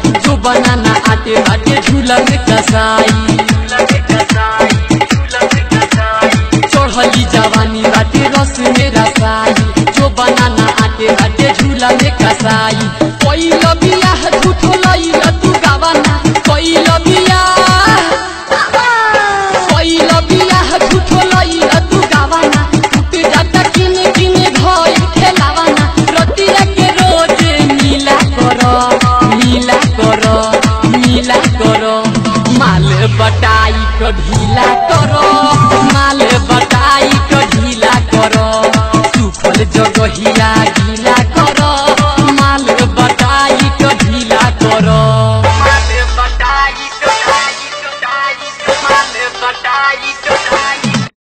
जो बनाना आटे बाटे झूला में कसाई चढ़ली जवानी बाटे रस में रसाई जो बनाना आटे बाटे झूला में कसाई कोई लबिया झूठो लई तू गावाना कोई लबिया कोई लबिया झूठो लई तू गावाना टूट जाता किन किन घर खेलावाना रतिया के रोज नीला करो नीला करो नीला करो माल बटाई को ढीला करो माल बटाई को ढीला करो सुखल जगहिया